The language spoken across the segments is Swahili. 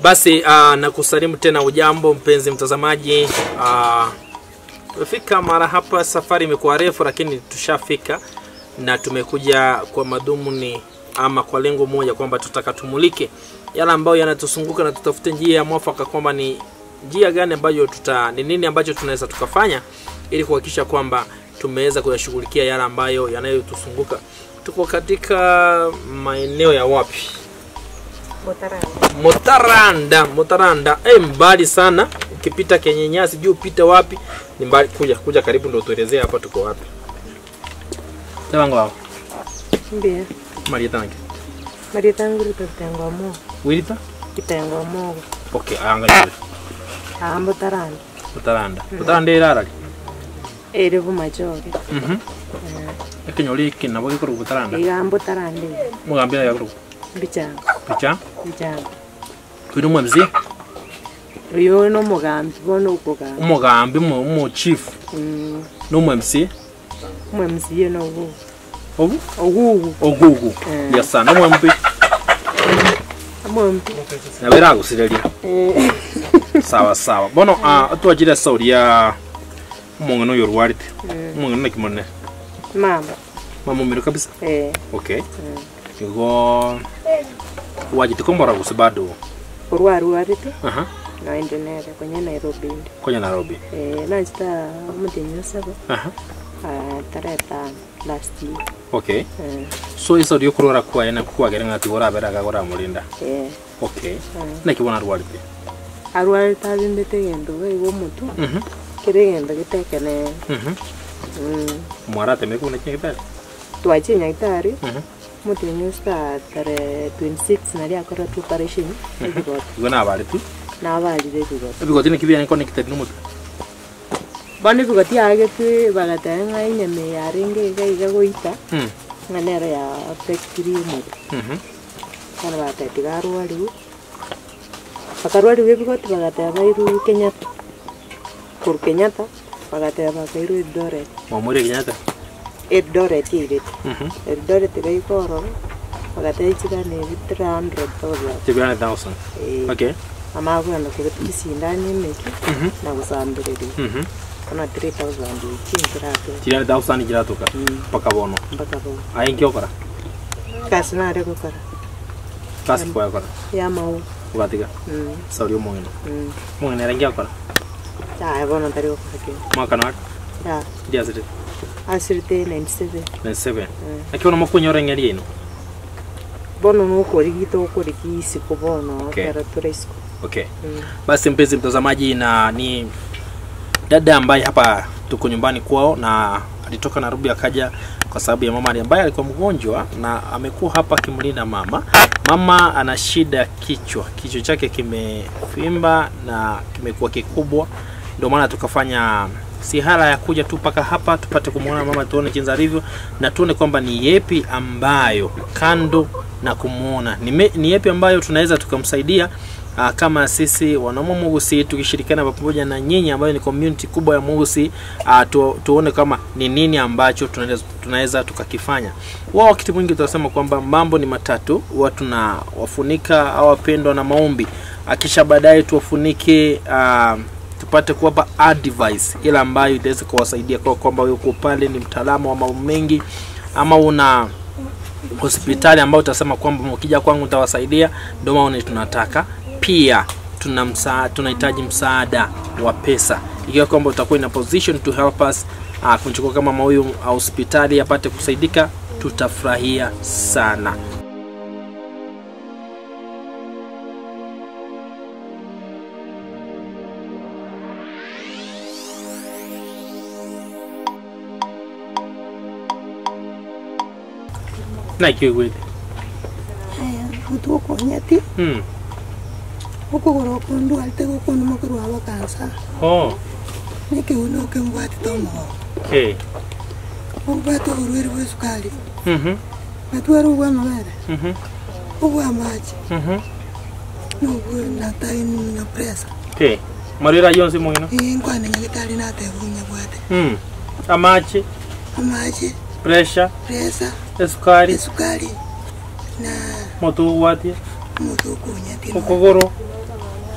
Basi uh, nakusalimu tena, ujambo mpenzi mtazamaji. Uh, tumefika mara hapa, safari imekuwa refu, lakini tushafika na tumekuja kwa madhumuni ama kwa lengo moja kwamba tutaka tumulike yale ambayo yanatuzunguka na tutafute njia ya mwafaka kwamba ni njia gani ambayo tuta ni nini ambacho tunaweza tukafanya ili kuhakikisha kwamba tumeweza kuyashughulikia yale ambayo yanayotuzunguka. Tuko katika maeneo ya wapi? Motaranda, Motaranda. Eh, mbali sana. Ukipita kenye nyasi juu upite wapi? Ni mbali. Kuja, kuja karibu ndio tuelezee hapa tuko wapi. Tawango wao. Mbia. Marieta nange. Marieta yangu ito kitengo mo. Wirita? Kitengo mo. Okay, angalia. Ambo tarani. Motaranda. Motaranda irarari. Ere bu machoke. Mhm. Ekenyoli kinabo gikuru Motaranda. Iga ambo tarani. Mugambira ya guru. Bichanga. Picha. Bichanga. Kwini umwe mzee. Uyo no mugambi bono uko ga. Umugambi mu mu chief. Mm. N'umwe mzee. Mwe msiye no ugu. Ogu? Ugu. Ogugu. Eh. Yasa n'umwe mbi. Amwe mpi. Nabera gusireria. Eh. sawa sawa bono uh, twajire sauri ya umong'ano uyu orwarite umong'ano nakimone Mamba. mamumiro kabisa Eh. okay igo wajite kombora gusi bado Urwaru warite. aha Na endenere kwenye Nairobi ndi. konya nairobi Eh. Na nchita mutinyo sabo. aha Ah, tarehe tano last year. okay Eh. so isauri yo kurora kwa ena kwagere ng'ati goraberaga goramurinda Eh. okay Eh. nakibona arwarite arwarite abimbite gendo igo omotu mhm kere gendo gitekene mhm mm, mwarate meku na kingitari twachi nyagitari mhm mutinyu sta tare 26 nari akora tu operation ebigoti igo nabare tu nabalire ebigoti ebigoti nikibiane connected n'umutu bono ebigoti agete bagatee ng'a enyama yarenge iga iga goita mhm ng'a nero ya affectiri omotu mhm bono bagateti garwariwu bakarwariwu ebigoti bagateba iru kenyatta koru kenyatta bagateba kairu eldoret mwamwire kinyata eldoret yairete mhm eldoret kaikororo bakatechikana ebi 300,000 tibiane 1000 Eh, okay amakwenda kugeti sindani emeki mhm na gusambireria mhm ona 3000 chinkirate tirane 1000 kiratuka mpaka bono mpaka bo aingi okora kasi nare gukora kasi kwa okora ya mau ugatiga Mm, sauri omong'ino mm. omong'ino erangi okora ya bono tari gukora ke mwaka na ya ndiasire asirite 97 na 7 Mm. akiona mokunyora eng'eri ino bono nukurigita ukurigi isiko bono Okay. kera tura isiko okay Mm. basi mpenzi mtazamaji na ni dada ambaye hapa tuko nyumbani kwao na alitoka Nairobi akaja kwa sababu ya mama ambaye alikuwa mgonjwa na amekuwa hapa akimlinda mama. Mama ana shida ya kichwa, kichwa chake kimefimba na kimekuwa kikubwa, ndio maana tukafanya sihala ya kuja tu mpaka hapa tupate kumwona mama, tuone jinsi alivyo na tuone kwamba ni yepi ambayo kando na kumwona ni, me- ni yepi ambayo tunaweza tukamsaidia uh, kama sisi wanaume Mugusi tukishirikiana pamoja na nyinyi ambayo ni community kubwa ya Mugusi uh, tu, tuone kama ni nini ambacho tunaweza, tunaweza tukakifanya. Wao wakati mwingi tunasema kwamba mambo ni matatu, huwa tunawafunika au wapendwa na maombi, akisha baadaye tuwafunike uh, tupate kuwapa advice ile ambayo itaweza kuwasaidia kwa kwamba wewe uko pale ni mtaalamu wa mambo mengi ama una hospitali ambayo utasema kwamba ukija kwangu utawasaidia, ndio maana tunataka pia tuna msa, tunahitaji msaada wa pesa, ikiwa kwamba utakuwa in a position to help us uh, kumchukua kama mama huyu uh, hospitali apate kusaidika, tutafurahia sana. na ikiugwite aya gutwokonyeti mm. okogora okondwalte gokondo mokorwa aba kansa oh. nekiuna okembwatite omogogo okay. obwate oborwere bwa esukari mm-hmm. natwara obwa amabere Mm-hmm. obwa amachi Mm-hmm. nobwo nataini na presa okay. marira yonse mungino nkwane nyagitari nateba obunyabwate mm. amachi amachi pressure presa esukari esukari na motu gwatie omotu okonyeti okogoro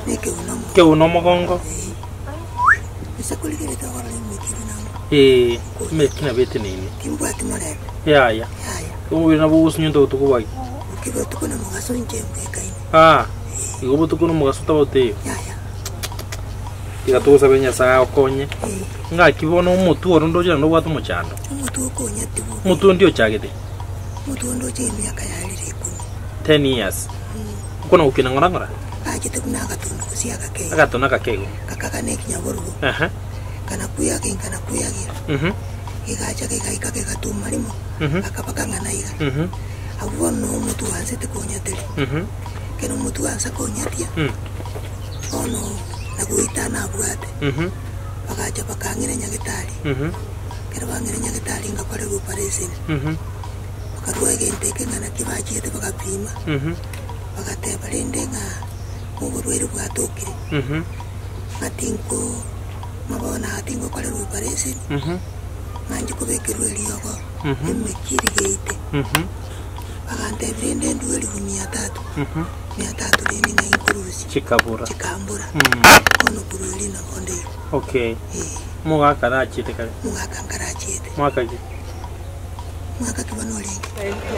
nekeunomo keuno mogongo isakuligerete okora emekiri namo eh mekina bete nini kimbwati morebe yaya yaya umubiri nabo gusunya ndo tukubagi ukibe otukona mugaso nchembwekaine ah igo butuku no mugaso taboteyo yaya igatugusabe nyasaye okonye eh, ngakibona omutu oro ndojera nobwata omochando omotu okonyete bo omutu ndi ochagete omotu ondoche emiaka yarire ikumi 10 years ukona gukina ng'ora ng'ora achete buna agatundu gosi agakei agatona kakego kakagana ekinyaborugo aha kana kuyaga kana kuyagira mhm gigacha gigaika gigatuma rimo mhm akaba kang'ana iga mhm abo bono omotu wansete konyateri mhm kero omotu wansa konyatia Mm. bono nagoita nabwate mhm bagacha bakang'ira nyagitari mhm kero bang'ira nyagitari ngakorerwa operation mhm bakarwa egente eke ng'ana kibachiete bagapima mhm bagateba rende ng'a oborwaire bwatokire mhm ng'atinko mabona atinko korerwa operation mhm ng'anchi kobekerwa eriogo Mhm. emekiri geite mhm bagantebire rende ndu elifu mia tatu mhm mia tatu rende ng'ainkurusi chikabura chikambura Mm. kono kurweli nabondeyo okay eh mugaka nachite kare mwaka ngarachiete mwaka ki mwaka kiba norenge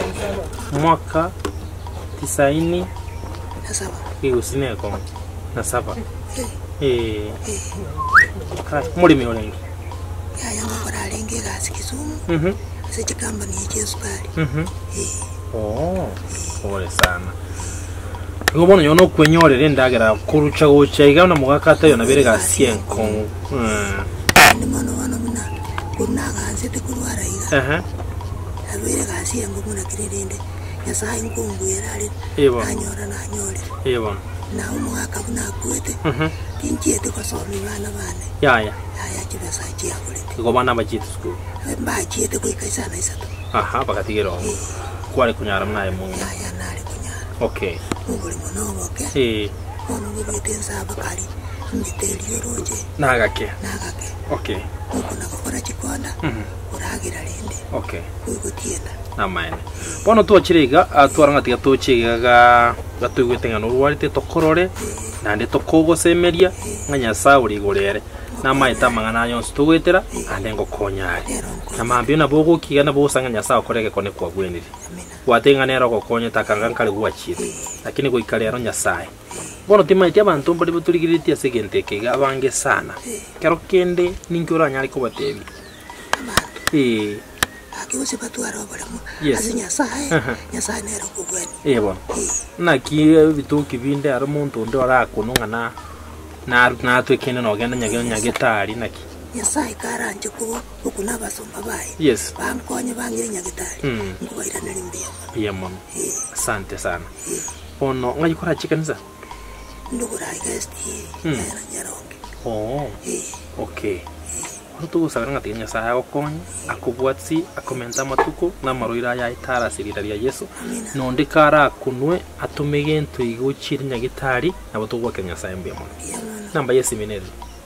mwaka tisaini nasaba igusineko na saba eh eh eh kai mulimi olengi yaya ngakora arenge egasi kisumu mhm ase chikambani echiesukari mhm eh oh pole sana igo bono yono okwenyorera endagera kurucha gucha iga na mugaka tayo nabere gasie enkongu Mm. ndi mono bono buna kuna agansete kurwara iga aha abere gasi yango muna kirerende nyasaye nkunguyera ari Ibo. nanyora nanyorera ibona nawe omwaka buna akwete mhm tinchiete kosomi bana bane yaya yaya chibesa chiakulete igo bana bachite skulu mbachiete goika isana isatu aha bakatigera oho eh kwari kunyara mnaye mungu yaya nari kunyara okay mubulimo noboke eh ono bubwete ensaba kali mbiterio roje nagake nagake okay uko nakakora chikonda mhm uragira rende okay uigutienda namaene bono twachiriga atwaranga tiga tuchigaga gatwigwete ng'ano rwarite tokorore nande tokogosemeria ng'a nyasaye uri igurere namaeta amang'ana yonsi tugwitira ande ngokonyare rero nko na mambio nabo gokiga nabo gosanga nyasaye okorege kone kwagwenire amina gwate ng'ana ero gokonye takanga nkare gwachire lakini goika rero nyasaye bono timaiti abantu mbari boturigiritie ase egento eke iga abange sana kero kende ninki oranyare kobatebi abantu ee akigose batwara oboremo Yes. ase nyasaye Aha. nyasaye nero kugweni ee bono Eh, naki bituki binde ari omonto onde orakunu ng'ana naru- natwekende nogenda nyage nyagetari naki nyasaye karanje kubo okuna abasomba baye yes bankonye bangire nyagitari Mm. nkubairaneri mbuya mono iye mono Eh, asante sana eh, bono ng'agikora chikanisa ndugurayi gasti Mm. yana nyaronge oo Eh, okay bono tugusabira ng'atiga nyasaye agokonye akobwatsi akomenta amatuko n'amaroiro aya itarasirira ria yesu amina nonde kara akunwe atume gento igochire nyagitari nabo tugwakira nyasaye mbuya mono mbuya mono namba ya simineri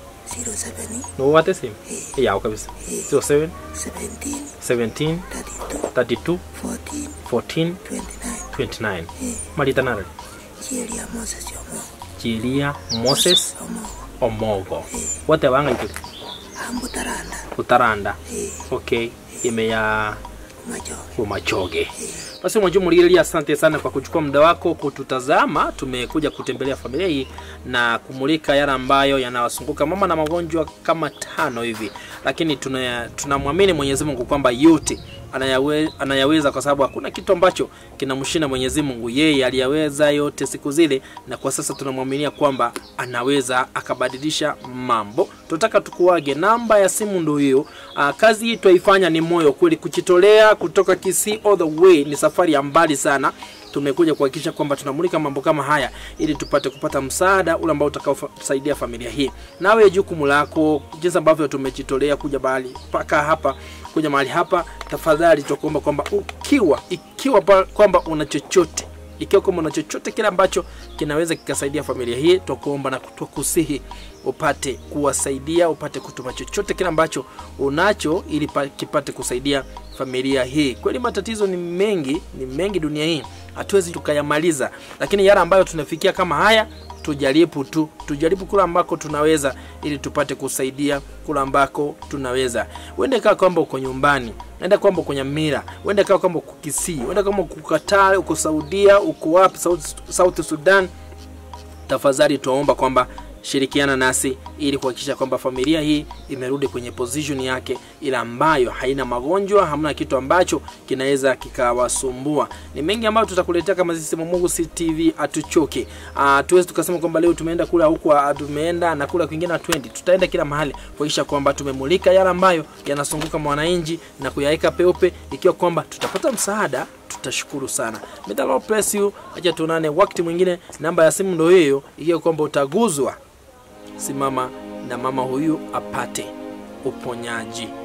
07 nobwate simu Eh. yago kabisa Eh. 07 17 17 32 32 14 14 29 29 Eh, marita nare chielia moses omo jiria moses omo omogo wote bangaite ambutaranda utaranda Eh, okay ime ya machoge umachoge basi mwajumulililia asante sana kwa kuchukua muda wako kututazama tumekuja kutembelea familia hii na kumulika yale ambayo yanawasunguka mama na magonjwa kama tano hivi lakini tuna- tunamwamini mwenyezi mungu kwamba yote anayawe, anayaweza kwa sababu hakuna kitu ambacho kinamshinda mwenyezi mungu yeye aliyaweza yote siku zile na kwa sasa tunamwaminia kwamba anaweza akabadilisha mambo tunataka tukuage namba ya simu ndo hiyo Ah, kazi hii twaifanya ni moyo kweli kuchitolea kutoka kisii all the way ni safari ya mbali sana tumekuja kuhakikisha kwamba tunamulika mambo kama haya ili tupate kupata msaada ule ambao utakaosaidia familia hii nawe jukumu lako jinsi ambavyo tumejitolea kuja mahali mpaka hapa kuja mahali hapa tafadhali tukuomba kwamba ukiwa ikiwa pa- kwamba una chochote ikiwa kama una chochote kile ambacho kinaweza kikasaidia familia hii twakuomba na twakusihi upate kuwasaidia upate kutuma chochote kile ambacho unacho ili pa- kipate kusaidia familia hii kweli matatizo ni mengi ni mengi dunia hii hatuwezi tukayamaliza lakini yale ambayo tunafikia kama haya tujaribu tu tujaribu kula ambako tunaweza ili tupate kusaidia kula ambako tunaweza uende kaa kwamba uko nyumbani enda kwamba uko nyamira uende kaa kwamba uko kisii uende kama uko Qatar uko saudia uko wapi south, south sudan tafadhali tuwaomba kwamba shirikiana nasi ili kuhakikisha kwamba familia hii imerudi kwenye position yake ile ambayo haina magonjwa hamna kitu ambacho kinaweza kikawasumbua ni mengi ambayo tutakuletea kama sisi Mungu CTV atuchoke uh, tuwezi tukasema kwamba leo tumeenda kula huku ah, tumeenda na kula kwingine 20 tutaenda kila mahali kuhakikisha kwamba tumemulika yale ambayo yanazunguka mwananchi na kuyaweka peupe ikiwa kwamba tutapata msaada tutashukuru sana May the Lord bless you acha tuonane wakati mwingine namba ya simu ndo hiyo ikiwa kwamba utaguzwa simama na mama huyu apate uponyaji